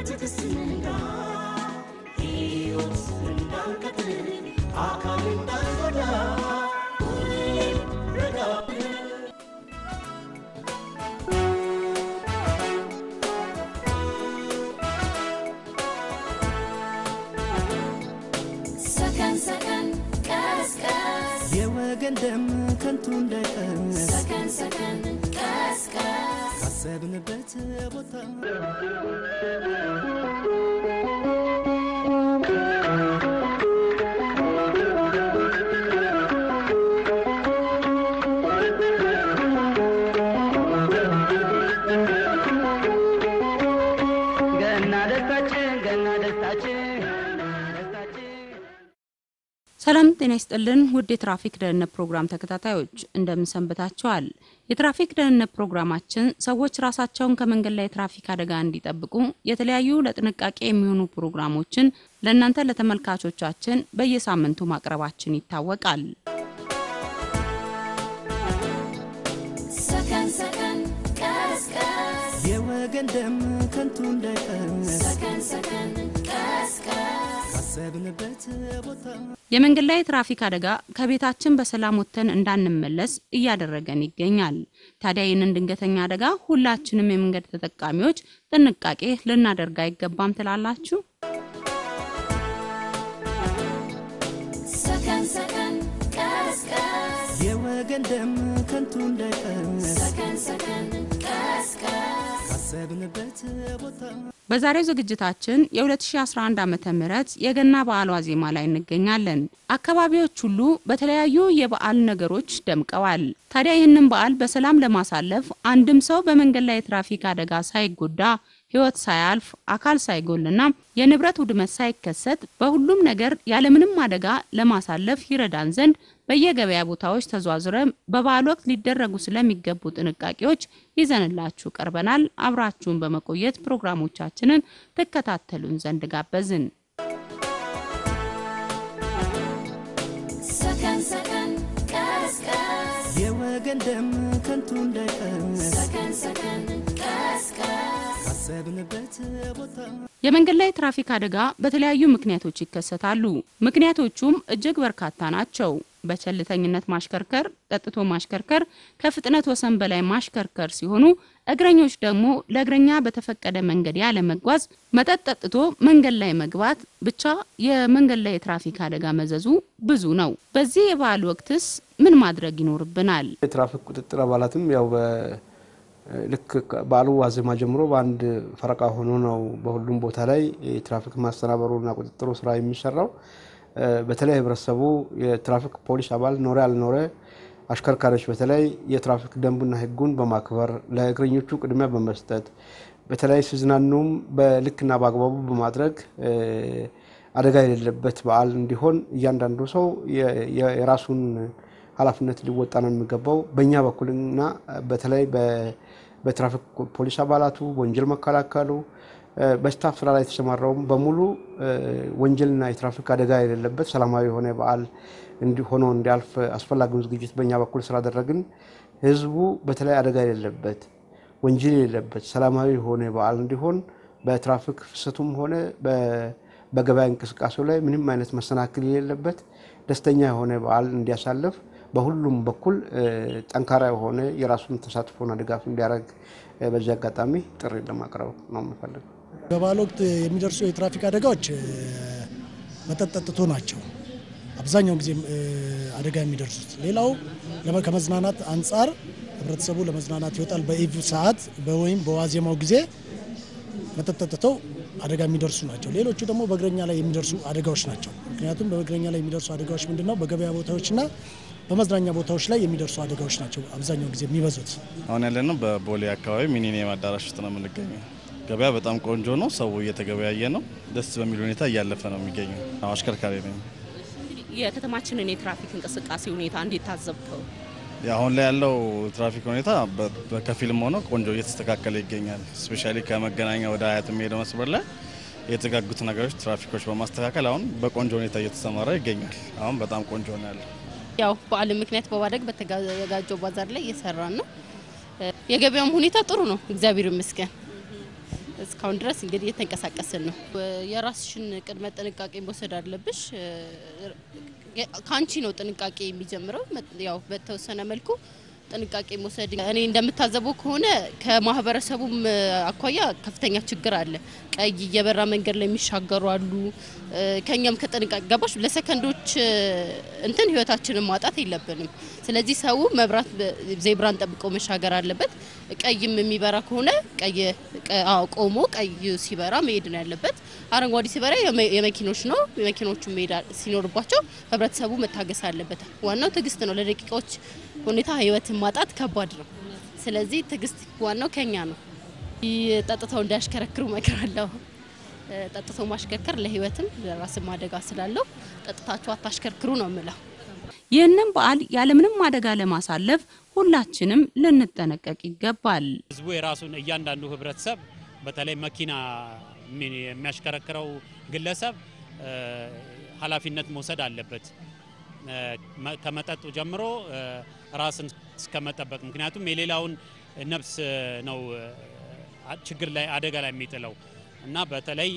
በትዕግስት ንጋ ሕይወት እንዳንቀጥል አካል እንዳንጎዳ ሁሌም ረጋ ብለን ሰከን ሰከን ቀስ ቀስ የወገን ደም ከንቱ እንዳይፈስ ሰከን ሰከን ቀስ ቀስ ካሰብንበት ቦታ ገና ደስታችን ገና ደስታችን ደስታችን ሰላም ጤና ይስጥልን ውድ የትራፊክ ደህንነት ፕሮግራም ተከታታዮች እንደምን ሰንብታችኋል? የትራፊክ ደህንነት ፕሮግራማችን ሰዎች ራሳቸውን ከመንገድ ላይ የትራፊክ አደጋ እንዲጠብቁ የተለያዩ ለጥንቃቄ የሚሆኑ ፕሮግራሞችን ለእናንተ ለተመልካቾቻችን በየሳምንቱ ማቅረባችን ይታወቃል። ሰከን ሰከን ቀስ ቀስ የወገን ደም ከንቱ እንዳይፈስ ሰከን ሰከን ቀስ ቀስ ካሰብንበት ቦታ የመንገድ ላይ የትራፊክ አደጋ ከቤታችን በሰላም ወጥተን እንዳንመለስ እያደረገን ይገኛል። ታዲያ ይህንን ድንገተኛ አደጋ ሁላችንም የመንገድ ተጠቃሚዎች ጥንቃቄ ልናደርግ አይገባም ትላላችሁ? ሰከን ሰከን ቀስ ቀስ የወገን ደም ከንቱ እንዳይፈስ ሰከን ሰከን ቀስ ቀስ ካሰብንበት ቦታ በዛሬው ዝግጅታችን የ2011 ዓ ም የገና በዓል ዋዜማ ላይ እንገኛለን። አካባቢዎች ሁሉ በተለያዩ የበዓል ነገሮች ደምቀዋል። ታዲያ ይህንን በዓል በሰላም ለማሳለፍ አንድም ሰው በመንገድ ላይ የትራፊክ አደጋ ሳይጎዳ ሕይወት ሳያልፍ አካል ሳይጎልና የንብረት ውድመት ሳይከሰት በሁሉም ነገር ያለምንም አደጋ ለማሳለፍ ይረዳን ዘንድ በየገበያ ቦታዎች ተዟዙረን በበዓል ወቅት ሊደረጉ ስለሚገቡ ጥንቃቄዎች ይዘንላችሁ ቀርበናል። አብራችሁን በመቆየት ፕሮግራሞቻችንን ትከታተሉን ዘንድ ጋበዝን። ሰከን ሰከን ቀስ ቀስ የወገን ደም ከንቱ እንዳይፈስ ሰከን ሰከን ቀስ ቀስ ካሰብንበት ቦታ የመንገድ ላይ ትራፊክ አደጋ በተለያዩ ምክንያቶች ይከሰታሉ። ምክንያቶቹም እጅግ በርካታ ናቸው። በቸልተኝነት ማሽከርከር፣ ጠጥቶ ማሽከርከር፣ ከፍጥነት ወሰን በላይ ማሽከርከር ሲሆኑ እግረኞች ደግሞ ለእግረኛ በተፈቀደ መንገድ ያለ መጓዝ፣ መጠጥ ጠጥቶ መንገድ ላይ መግባት፣ ብቻ የመንገድ ላይ የትራፊክ አደጋ መዘዙ ብዙ ነው። በዚህ የበዓል ወቅትስ ምን ማድረግ ይኖርብናል? የትራፊክ ቁጥጥር አባላትም ያው በ- ልክ በዓሉ ዋዜማ ጀምሮ በአንድ ፈረቃ ሆኖ ነው በሁሉም ቦታ ላይ የትራፊክ ማስተናበሩና ቁጥጥሩ ስራ የሚሰራው። እ፣ በተለይ ህብረተሰቡ የትራፊክ ፖሊስ አባል ኖረ ያልኖረ አሽከርካሪዎች በተለይ የትራፊክ ደንቡና ህጉን በማክበር ለእግረኞቹ ቅድሚያ በመስጠት በተለይ ሲዝናኑም በልክና በአግባቡ በማድረግ እ፣ አደጋ የሌለበት በዓል እንዲሆን እያንዳንዱ ሰው የ- የ- የራሱን ኃላፊነት ሊወጣ ነው የሚገባው። በእኛ በኩልና በተለይ በ- በትራፊክ ፖሊስ አባላቱ ወንጀል መከላከሉ እ፣ በስታፍ ስራ ላይ የተሰማራውም በሙሉ እ፣ ወንጀልና የትራፊክ አደጋ የሌለበት ሰላማዊ የሆነ በዓል እንዲ- ሆኖ እንዲያልፍ አስፈላጊውን ዝግጅት በእኛ በኩል ስላደረግን ህዝቡ በተለይ አደጋ የሌለበት ወንጀል የሌለበት ሰላማዊ የሆነ በዓል እንዲሆን በትራፊክ ፍሰቱም ሆነ በ- በገበያ እንቅስቃሴው ላይ ምንም አይነት መሰናክል የሌለበት ደስተኛ የሆነ በዓል እንዲያሳልፍ በሁሉም በኩል እ፣ ጠንካራ የሆነ የራሱን ተሳትፎና ድጋፍ እንዲያደርግ እ፣ በዚህ አጋጣሚ ጥሪ ለማቅረብ ነው የምፈልገው። በበዓል ወቅት የሚደርሱ የትራፊክ አደጋዎች እ፣ መጠጥ ጠጥቶ ናቸው አብዛኛውን ጊዜ እ፣ አደጋ የሚደርሱት። ሌላው ለመ- ከመዝናናት አንጻር ህብረተሰቡ ለመዝናናት ይወጣል። በኢቭ ሰዓት በ- ወይም በዋዜማው ጊዜ መጠጥ ጠጥተው አደጋ የሚደርሱ ናቸው። ሌሎቹ ደግሞ በእግረኛ ላይ የሚደርሱ አደጋዎች ናቸው። ምክንያቱም በእግረኛ ላይ የሚደርሱ አደጋዎች ምንድን ነው? በገበያ ቦታዎችና በመዝናኛ ቦታዎች ላይ የሚደርሱ አደጋዎች ናቸው አብዛኛው ጊዜ የሚበዙት። አሁን ያለነው በቦሌ አካባቢ ሚኒኒየም አዳራሽ ውስጥ ነው የምንገኘው። ገበያ በጣም ቆንጆ ነው። ሰው እየተገበያየ ነው። ደስ በሚል ሁኔታ እያለፈ ነው የሚገኘው። አዎ፣ አሽከርካሪ ነኝ። የከተማችንን የትራፊክ እንቅስቃሴ ሁኔታ እንዴት ታዘብከው? አሁን ላይ ያለው ትራፊክ ሁኔታ በ- በከፊልም ሆኖ ቆንጆ እየተስተካከለ ይገኛል። ስፔሻሊ ከመገናኛ ወደ አያት የሚሄደው መስመር ላይ የተጋጉት ነገሮች ትራፊኮች በማስተካከል አሁን በቆንጆ ሁኔታ እየተሰማራ ይገኛል። አሁን በጣም ቆንጆ ነው ያለው። ያው በዓልን ምክንያት በማድረግ በተዘጋጀው ባዛር ላይ እየሰራን ነው። የገበያውም ሁኔታ ጥሩ ነው፣ እግዚአብሔር ይመስገን። እስካሁን ድረስ እንግዲህ እየተንቀሳቀስን ነው። የራስሽን ቅድመ ጥንቃቄ መውሰድ አለብሽ። ከአንቺ ነው ጥንቃቄ የሚጀምረው። ያው በተወሰነ መልኩ ጥንቃቄ መውሰድ እኔ እንደምታዘበው ከሆነ ከማህበረሰቡም አኳያ ከፍተኛ ችግር አለ። ቀይ እየበራ መንገድ ላይ የሚሻገሩ አሉ። ከኛም ከጥንቃቄ ገባሽ ለሰከንዶች እንትን ህይወታችንን ማጣት የለብንም። ስለዚህ ሰው መብራት ዜብራን ጠብቆ መሻገር አለበት። ቀይም የሚበራ ከሆነ ቀይ ቆሞ ቀይ ሲበራ መሄድ ነው ያለበት። አረንጓዴ ሲበራ የመኪኖች ነው። የመኪኖቹ መሄድ ሲኖርባቸው ህብረተሰቡ መታገስ አለበት። ዋናው ትዕግስት ነው። ለደቂቃዎች ሁኔታ ህይወትን ማጣት ከባድ ነው። ስለዚህ ትዕግስት ዋናው ከኛ ነው። ጠጥተው እንዳያሽከረክሩ እመክራለሁ። ጠጥቶ ማሽከርከር ለህይወትም ለራስም አደጋ ስላለው ጠጥታችሁ አታሽከርክሩ ነው የምለው። ይህንን በዓል ያለምንም አደጋ ለማሳለፍ ሁላችንም ልንጠነቀቅ ይገባል። ህዝቡ የራሱን እያንዳንዱ ህብረተሰብ በተለይ መኪና የሚያሽከረክረው ግለሰብ ኃላፊነት መውሰድ አለበት። ከመጠጡ ጀምሮ ራስን እስከመጠበቅ ምክንያቱም የሌላውን ነፍስ ነው ችግር ላይ አደጋ ላይ የሚጥለው እና በተለይ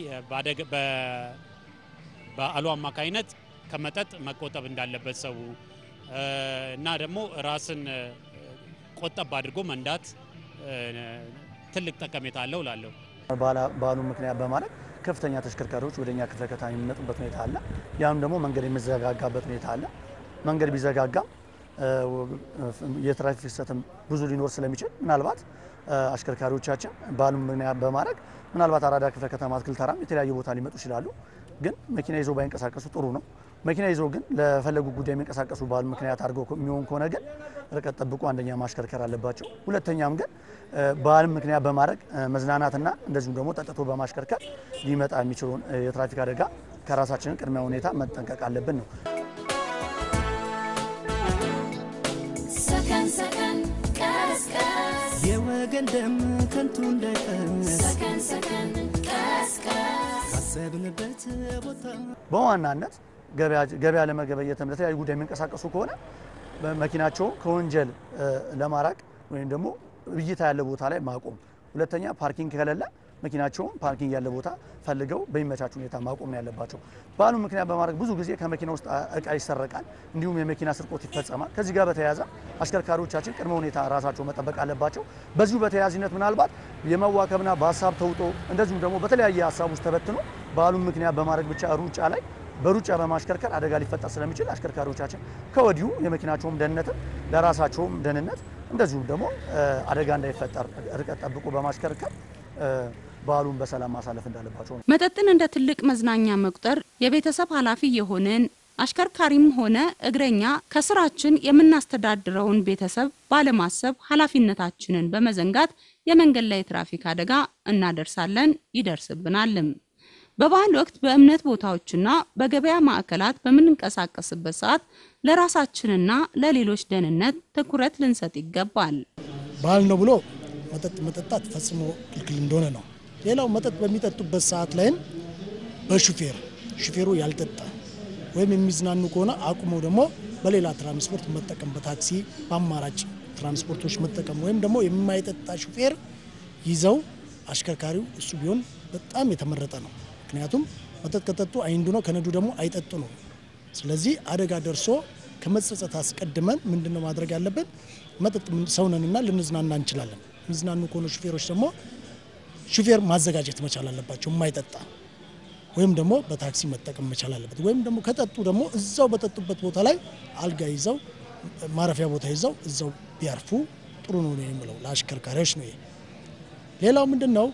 በዓሉ አማካኝነት ከመጠጥ መቆጠብ እንዳለበት ሰው እና ደግሞ ራስን ቆጠብ አድርጎ መንዳት ትልቅ ጠቀሜታ አለው እላለሁ። በዓሉን ምክንያት በማድረግ ከፍተኛ ተሽከርካሪዎች ወደኛ ክፍለ ከተማ የሚመጡበት ሁኔታ አለ። ያም ደግሞ መንገድ የሚዘጋጋበት ሁኔታ አለ። መንገድ ቢዘጋጋም የትራፊክ ፍሰትም ብዙ ሊኖር ስለሚችል ምናልባት አሽከርካሪዎቻችን በዓሉን ምክንያት በማድረግ ምናልባት አራዳ ክፍለ ከተማ አትክልት ተራም የተለያዩ ቦታ ሊመጡ ይችላሉ። ግን መኪና ይዘው ባይንቀሳቀሱ ጥሩ ነው። መኪና ይዘው ግን ለፈለጉ ጉዳይ የሚንቀሳቀሱ በዓሉ ምክንያት አድርገው የሚሆን ከሆነ ግን ርቀት ጠብቆ አንደኛ ማሽከርከር አለባቸው። ሁለተኛም ግን በዓልን ምክንያት በማድረግ መዝናናትና እንደዚሁም ደግሞ ጠጥቶ በማሽከርከር ሊመጣ የሚችለውን የትራፊክ አደጋ ከራሳችንን ቅድመ ሁኔታ መጠንቀቅ አለብን ነው። ሰከን ሰከን ቀስ ቀስ የወገን ደም ከንቱ እንዳይፈስ ሰከን ሰከን ቀስ ቀስ ካሰብንበት ቦታ በዋናነት ገበያ ለመገበየትም ለተለያዩ ጉዳይ የሚንቀሳቀሱ ከሆነ መኪናቸውን ከወንጀል ለማራቅ ወይም ደግሞ እይታ ያለ ቦታ ላይ ማቆም። ሁለተኛ ፓርኪንግ ከሌለ መኪናቸውን ፓርኪንግ ያለ ቦታ ፈልገው በሚመቻች ሁኔታ ማቆም ነው ያለባቸው። በዓሉ ምክንያት በማድረግ ብዙ ጊዜ ከመኪና ውስጥ እቃ ይሰረቃል፣ እንዲሁም የመኪና ስርቆት ይፈጸማል። ከዚህ ጋር በተያያዘ አሽከርካሪዎቻችን ቅድመ ሁኔታ ራሳቸው መጠበቅ አለባቸው። በዚሁ በተያያዥነት ምናልባት የመዋከብና በሀሳብ ተውጦ እንደዚሁም ደግሞ በተለያየ ሀሳብ ውስጥ ተበትኖ በዓሉን ምክንያት በማድረግ ብቻ ሩጫ ላይ በሩጫ በማሽከርከር አደጋ ሊፈጠር ስለሚችል አሽከርካሪዎቻችን ከወዲሁ የመኪናቸውም ደህንነትም ለራሳቸውም ደህንነት እንደዚሁም ደግሞ አደጋ እንዳይፈጠር ርቀት ጠብቆ በማሽከርከር በዓሉን በሰላም ማሳለፍ እንዳለባቸው ነው። መጠጥን እንደ ትልቅ መዝናኛ መቁጠር የቤተሰብ ኃላፊ የሆንን አሽከርካሪም ሆነ እግረኛ ከስራችን የምናስተዳድረውን ቤተሰብ ባለማሰብ ኃላፊነታችንን በመዘንጋት የመንገድ ላይ የትራፊክ አደጋ እናደርሳለን፣ ይደርስብናልም። በበዓል ወቅት በእምነት ቦታዎችና በገበያ ማዕከላት በምንንቀሳቀስበት ሰዓት ለራሳችንና ለሌሎች ደህንነት ትኩረት ልንሰጥ ይገባል። ባህል ነው ብሎ መጠጥ መጠጣት ፈጽሞ ክልክል እንደሆነ ነው። ሌላው መጠጥ በሚጠጡበት ሰዓት ላይም በሹፌር ሹፌሩ ያልጠጣ ወይም የሚዝናኑ ከሆነ አቁመው ደግሞ በሌላ ትራንስፖርት መጠቀም፣ በታክሲ በአማራጭ ትራንስፖርቶች መጠቀም ወይም ደግሞ የማይጠጣ ሹፌር ይዘው አሽከርካሪው እሱ ቢሆን በጣም የተመረጠ ነው። ምክንያቱም መጠጥ ከጠጡ አይንዱ ነው፣ ከነዱ ደግሞ አይጠጡ ነው። ስለዚህ አደጋ ደርሶ ከመጸጸት አስቀድመን ምንድነው ማድረግ ያለብን? መጠጥ ሰውነንና ልንዝናና እንችላለን። የሚዝናኑ ከሆኑ ሹፌሮች ደግሞ ሹፌር ማዘጋጀት መቻል አለባቸው፣ የማይጠጣ ወይም ደግሞ በታክሲ መጠቀም መቻል አለበት። ወይም ደግሞ ከጠጡ ደግሞ እዛው በጠጡበት ቦታ ላይ አልጋ ይዘው ማረፊያ ቦታ ይዘው እዛው ቢያርፉ ጥሩ ነው ነው የምለው ለአሽከርካሪዎች ነው። ይሄ ሌላው ምንድን ነው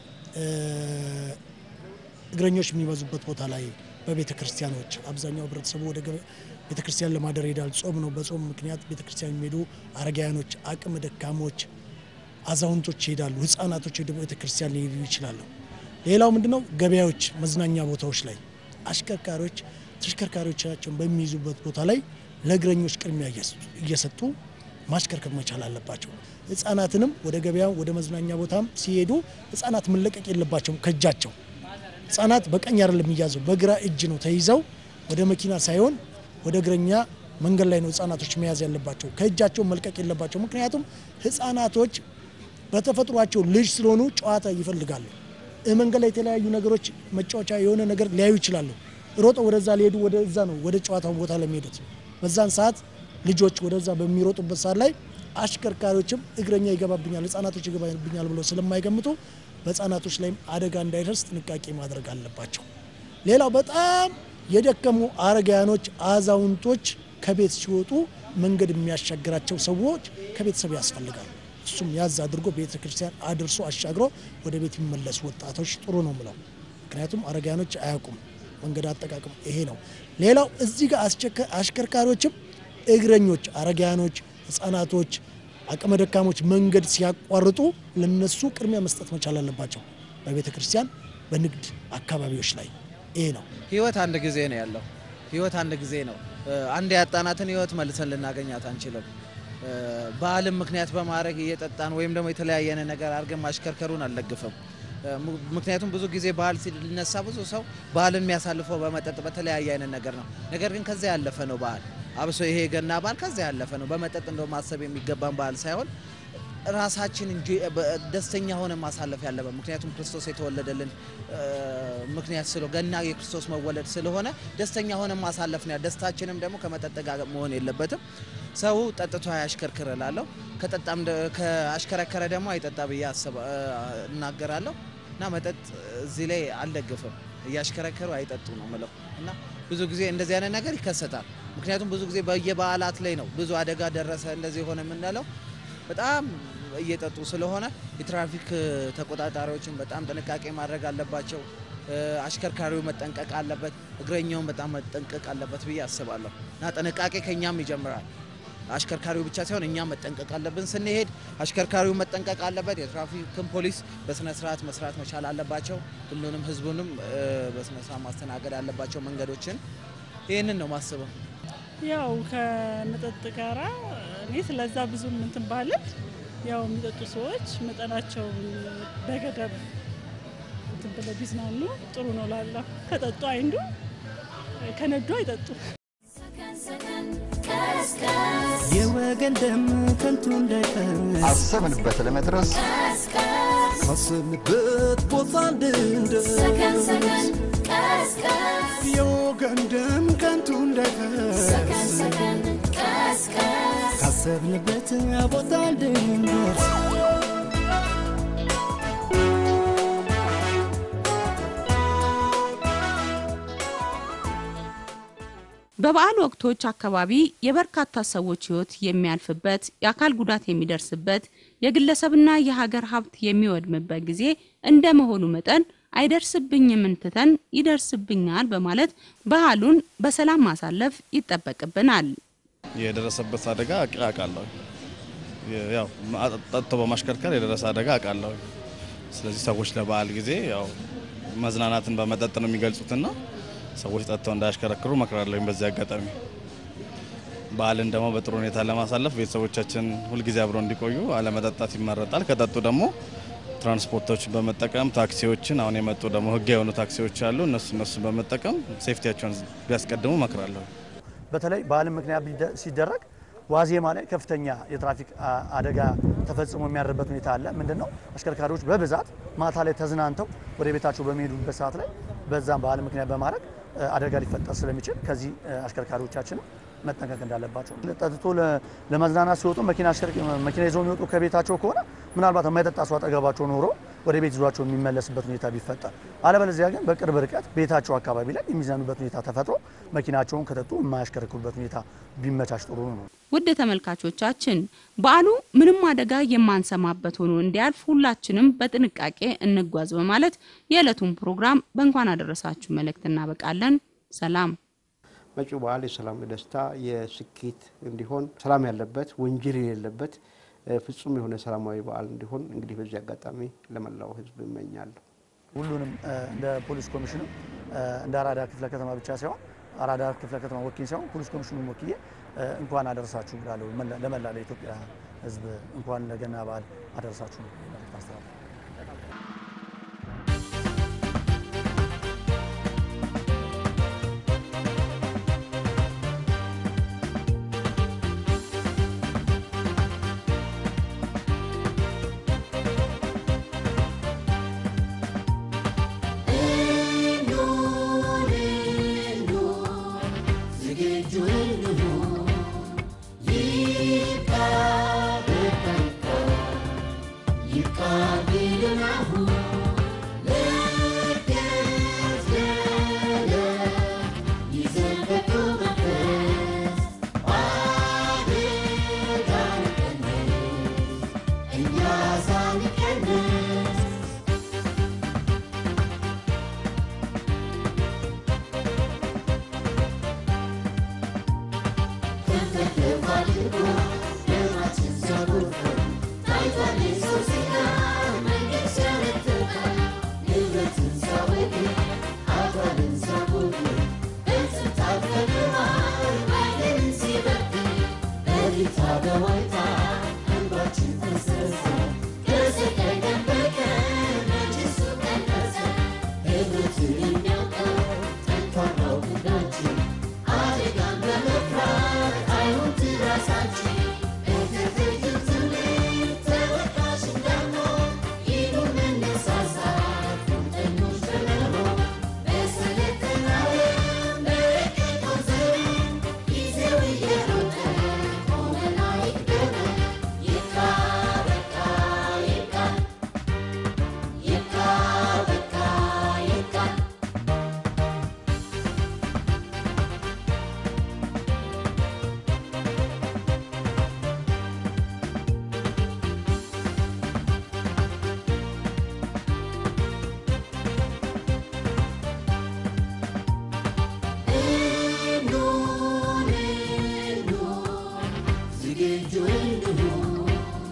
እግረኞች የሚበዙበት ቦታ ላይ በቤተ ክርስቲያኖች አብዛኛው ህብረተሰቡ ወደ ቤተ ክርስቲያን ለማደር ይሄዳል። ጾም ነው። በጾም ምክንያት ቤተ ክርስቲያን የሚሄዱ አረጋውያኖች፣ አቅመ ደካሞች፣ አዛውንቶች ይሄዳሉ። ህጻናቶች ወደ ቤተ ክርስቲያን ሊሄዱ ይችላሉ። ሌላው ምንድነው ገበያዎች፣ መዝናኛ ቦታዎች ላይ አሽከርካሪዎች ተሽከርካሪዎቻቸውን በሚይዙበት ቦታ ላይ ለእግረኞች ቅድሚያ እየሰጡ ማሽከርከር መቻል አለባቸው። ህጻናትንም ወደ ገበያ ወደ መዝናኛ ቦታም ሲሄዱ ህጻናት መለቀቅ የለባቸውም ከእጃቸው ህጻናት በቀኝ አይደለም የሚያዘው በግራ እጅ ነው ተይዘው ወደ መኪና ሳይሆን ወደ እግረኛ መንገድ ላይ ነው ህጻናቶች መያዝ ያለባቸው። ከእጃቸው መልቀቅ የለባቸው። ምክንያቱም ህጻናቶች በተፈጥሯቸው ልጅ ስለሆኑ ጨዋታ ይፈልጋሉ። መንገድ ላይ የተለያዩ ነገሮች መጫወቻ የሆነ ነገር ሊያዩ ይችላሉ። ሮጠው ወደዛ ሊሄዱ ወደዛ ነው ወደ ጨዋታው ቦታ ለሚሄዱት በዛን ሰዓት ልጆች ወደዛ በሚሮጡበት ሰዓት ላይ አሽከርካሪዎችም እግረኛ ይገባብኛል፣ ህጻናቶች ይገባብኛል ብለው ስለማይገምቱ በህጻናቶች ላይም አደጋ እንዳይደርስ ጥንቃቄ ማድረግ አለባቸው። ሌላው በጣም የደከሙ አረጋያኖች፣ አዛውንቶች ከቤት ሲወጡ መንገድ የሚያሻግራቸው ሰዎች ከቤተሰብ ያስፈልጋሉ። እሱም ያዝ አድርጎ ቤተ ክርስቲያን አድርሶ አሻግሮ ወደ ቤት የሚመለሱ ወጣቶች ጥሩ ነው ምለው። ምክንያቱም አረጋያኖች አያውቁም መንገድ አጠቃቀም ይሄ ነው። ሌላው እዚህ ጋር አሽከርካሪዎችም እግረኞች፣ አረጋያኖች፣ ህጻናቶች፣ አቅመ ደካሞች መንገድ ሲያቋርጡ ለነሱ ቅድሚያ መስጠት መቻል አለባቸው። በቤተ ክርስቲያን፣ በንግድ አካባቢዎች ላይ ይሄ ነው። ህይወት አንድ ጊዜ ነው ያለው። ህይወት አንድ ጊዜ ነው። አንድ ያጣናትን ህይወት መልሰን ልናገኛት አንችልም። በዓልን ምክንያት በማድረግ እየጠጣን ወይም ደግሞ የተለያየን ነገር አድርገን ማሽከርከሩን አልደግፍም። ምክንያቱም ብዙ ጊዜ ባህል ሲነሳ ብዙ ሰው ባህልን የሚያሳልፈው በመጠጥ በተለያየ አይነት ነገር ነው። ነገር ግን ከዚያ ያለፈ ነው ባህል። አብሶ ይሄ የገና በዓል ከዚያ ያለፈ ነው። በመጠጥ እንደው ማሰብ የሚገባን ባህል ሳይሆን ራሳችን እንጂ ደስተኛ ሆነ ማሳለፍ ያለበት ምክንያቱም ክርስቶስ የተወለደልን ምክንያት ስለ ገና የክርስቶስ መወለድ ስለሆነ ደስተኛ ሆነ ማሳለፍ ነው። ደስታችንም ደግሞ ከመጠጥ ጋር መሆን የለበትም። ሰው ጠጥቶ አያሽከርክር እላለሁ። ከጠጣም ከአሽከረከረ ደግሞ አይጠጣ ብዬ እናገራለሁ እና መጠጥ እዚህ ላይ አልደግፍም። እያሽከረከሩ አይጠጡ ነው ምለው እና ብዙ ጊዜ እንደዚህ አይነት ነገር ይከሰታል። ምክንያቱም ብዙ ጊዜ በየበዓላት ላይ ነው ብዙ አደጋ ደረሰ እንደዚህ ሆነ የምንለው በጣም እየጠጡ ስለሆነ የትራፊክ ተቆጣጣሪዎችን በጣም ጥንቃቄ ማድረግ አለባቸው። አሽከርካሪው መጠንቀቅ አለበት፣ እግረኛውን በጣም መጠንቀቅ አለበት ብዬ አስባለሁ እና ጥንቃቄ ከእኛም ይጀምራል። አሽከርካሪው ብቻ ሳይሆን እኛም መጠንቀቅ አለብን። ስንሄድ አሽከርካሪው መጠንቀቅ አለበት። የትራፊክን ፖሊስ በስነ ስርዓት መስራት መቻል አለባቸው። ሁሉንም ህዝቡንም በስነ ስርዓት ማስተናገድ አለባቸው መንገዶችን። ይህንን ነው ማስበው። ያው ከመጠጥ ጋራ እኔ ስለዛ ብዙ እንትን ባለን ያው የሚጠጡ ሰዎች መጠናቸው በገደብ እንትን ብለው ቢዝናኑ ጥሩ ነው ላለሁ ከጠጡ አይንዱ ከነዱ አይጠጡ። የወገን ደም ከንቱ እንዳይፈስ አሰብንበት ለመድረስ ካሰብንበት ቦታ እንድንደርስ የወገን ደም ከንቱ እንዳይፈስ ካሰብንበት ቦታ እንድንደርስ በበዓል ወቅቶች አካባቢ የበርካታ ሰዎች ሕይወት የሚያልፍበት፣ የአካል ጉዳት የሚደርስበት፣ የግለሰብና የሀገር ሀብት የሚወድምበት ጊዜ እንደ መሆኑ መጠን አይደርስብኝም እንትተን ይደርስብኛል በማለት ባህሉን በሰላም ማሳለፍ ይጠበቅብናል። የደረሰበት አደጋ አውቃለሁ። ያው ጠጥቶ በማሽከርከር የደረሰ አደጋ አውቃለሁ። ስለዚህ ሰዎች ለበዓል ጊዜ ያው መዝናናትን በመጠጥ ነው የሚገልጹትና ሰዎች ጠጥተው እንዳያሽከረክሩ እመክራለሁ። በዚህ አጋጣሚ በዓልን ደግሞ በጥሩ ሁኔታ ለማሳለፍ ቤተሰቦቻችን ሁልጊዜ አብረው እንዲቆዩ አለመጠጣት ይመረጣል። ከጠጡ ደግሞ ትራንስፖርቶችን በመጠቀም ታክሲዎችን፣ አሁን የመጡ ደግሞ ህጋዊ የሆኑ ታክሲዎች አሉ። እነሱ እነሱን በመጠቀም ሴፍቲያቸውን ቢያስቀድሙ እመክራለሁ። በተለይ በዓልን ምክንያት ሲደረግ ዋዜማ ላይ ከፍተኛ የትራፊክ አደጋ ተፈጽሞ የሚያድርበት ሁኔታ አለ። ምንድን ነው አሽከርካሪዎች በብዛት ማታ ላይ ተዝናንተው ወደ ቤታቸው በሚሄዱበት ሰዓት ላይ በዛም በዓልን ምክንያት በማድረግ አደጋ ሊፈጠር ስለሚችል ከዚህ አሽከርካሪዎቻችንም መጠንቀቅ እንዳለባቸው። ጠጥቶ ለመዝናናት ሲወጡ መኪና ይዘው የሚወጡ ከቤታቸው ከሆነ ምናልባት የማይጠጣ ሰው አጠገባቸው ኖሮ ወደ ቤት ይዟቸው የሚመለስበት ሁኔታ ቢፈጠር፣ አለበለዚያ ግን በቅርብ ርቀት ቤታቸው አካባቢ ላይ የሚዝናኑበት ሁኔታ ተፈጥሮ መኪናቸውን ከጠጡ የማያሽከረክሩበት ሁኔታ ቢመቻች ጥሩ ነው። ውድ ተመልካቾቻችን በዓሉ ምንም አደጋ የማንሰማበት ሆኖ እንዲያልፍ ሁላችንም በጥንቃቄ እንጓዝ በማለት የዕለቱን ፕሮግራም በእንኳን አደረሳችሁ መልእክት እናበቃለን። ሰላም። መጪው በዓል የሰላም፣ የደስታ፣ የስኬት እንዲሆን ሰላም ያለበት ወንጀል የሌለበት ፍጹም የሆነ ሰላማዊ በዓል እንዲሆን እንግዲህ በዚህ አጋጣሚ ለመላው ሕዝብ እመኛለሁ። ሁሉንም እንደ ፖሊስ ኮሚሽኑ እንደ አራዳ ክፍለ ከተማ ብቻ ሳይሆን አራዳ ክፍለ ከተማ ወኪል ሳይሆን ፖሊስ ኮሚሽኑን ወክዬ እንኳን አደረሳችሁ እላለሁ። ለመላ ለኢትዮጵያ ሕዝብ እንኳን ለገና በዓል አደረሳችሁ መልእክት አስተላልፋለሁ። በዋይታ እንባችን ፈሰሰ ከሰቀቀን በቀን መች እሱ ቀነሰ ህብረትን የሚያውቀው ጠንካራው ክንዳችን አደጋን በመፍራት አይሁን ትራሳችን በተፈይም ትውልድ ተወቃሽ እንዳንሆን ይኑር መነሳሳት ቁርጠኞች በመሆን በሰለጠነ ዓለም በረቀቀው ዘመን ጊዜው እየሮጠ ቆመን አይቅደመን ይብቃ በቃ ይብቃ ይብቃ በቃ ይብቃ ዝግጁ እንሁን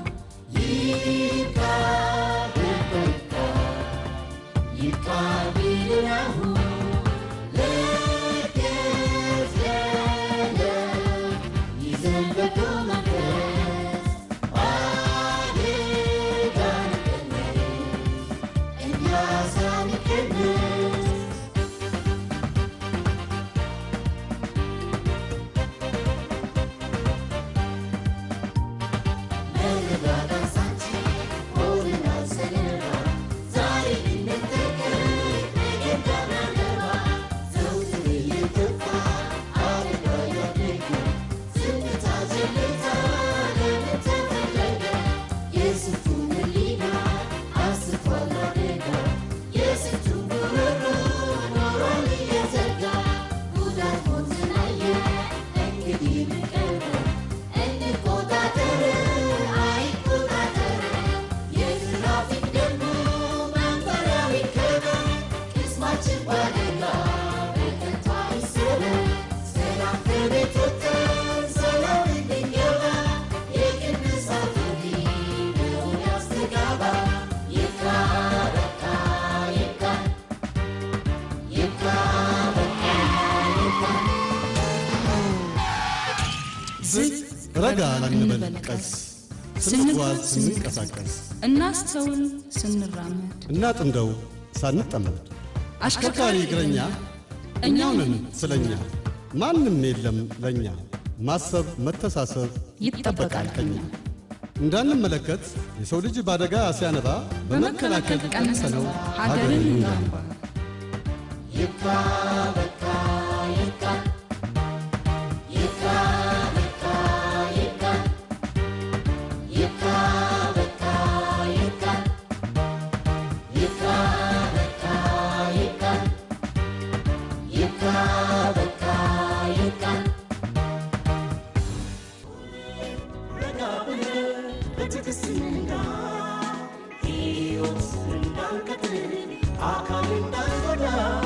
ይብቃ በቃ ይብቃ ቢልን አሁን ለገዝ ለዕለት ይዘን በጎ መንፈስ አደጋ እንቀንስ እኛ ሳንቀንስ ዝቅ ረጋ ላንበል ቀስ ስንጓዝ ስንንቀሳቀስ እናስተውል ስንራመድ እናጥንደው ሳንጠመድ አሽከርካሪ እግረኛ እኛው ነን ስለኛ ማንም የለም ለኛ ማሰብ መተሳሰብ ይጠበቃል ከኛ እንዳንመለከት የሰው ልጅ በአደጋ ሲያነባ በመከላከል ቀንሰነው ሀገርን እናንባ ይብቃ በቃ ይብቃ ይብቃ በቃ ይብቃ ይብቃ በቃ ይብቃ ይብቃ በቃ ይብቃ ይብቃ በቃ ይብቃ ረጋ ብለን በትዕግስት እንንጋ ሕይወት እንዳንቀጥል አካል እንዳንጎዳ